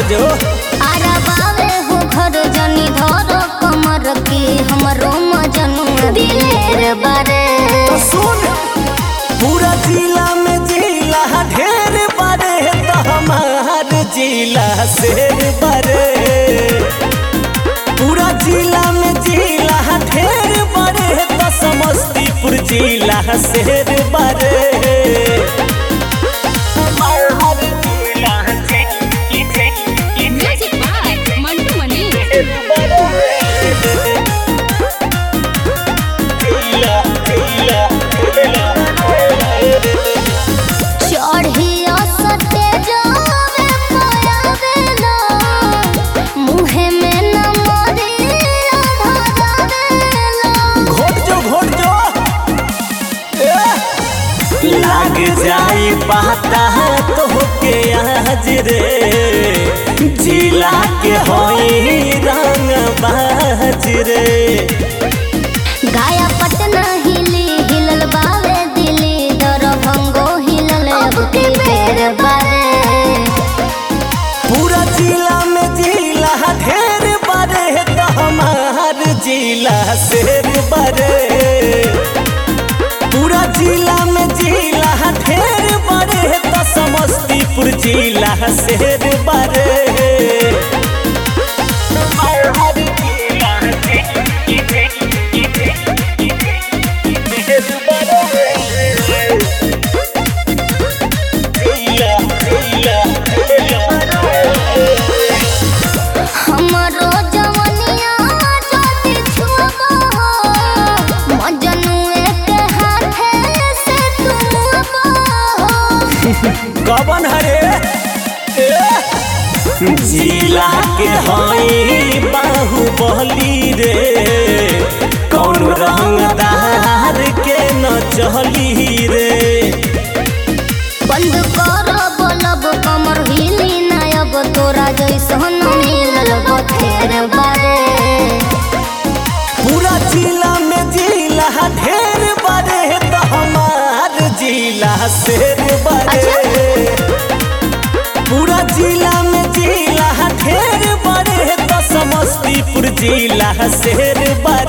जो आराबावे हो घर जनी धर कमर के हमरो मजनू दिलेर बारे तो सुन पूरा जिला में जिला ढेर बारे तो हमार जिला शेर बारे पूरा जिला में जिला ढेर बारे तो समस्तीपुर जिला शेर बारे हमार जिला Music by Mantu Mani. चढ़िया सटे जावे पयावेला मुहे में न मरिया धरावेला घोट जो घोट जो ए! लाग जाई पाता तो के आज रे जिला के होई रंग बाज रे गाया पटना हिली हिलल बावे दिली दरभंगो हिलल अब के बेर बारे पूरा जिला में जिला ढेर बड़े तो हमार जिला शेर बड़े पूरा जिला में जिला ढेर बड़े तो समस्तीपुर जिला शेर बड़े हमरो जवनिया ज्योति छुबो मजनुए के हाथे से तुमबो कवन हरे जिला के हई बाहुबली रे कौन रंगदार के न चली रे बंद कर बोलब कमर हिली नायब तोरा जैसन मिलल बथेर बारे पूरा जिला में जिला ढेर बड़े तो हमार जिला शेर बड़े पूरा जिला में जिला ढेर बड़े तो समस्तीपुर जिला शेर बड़े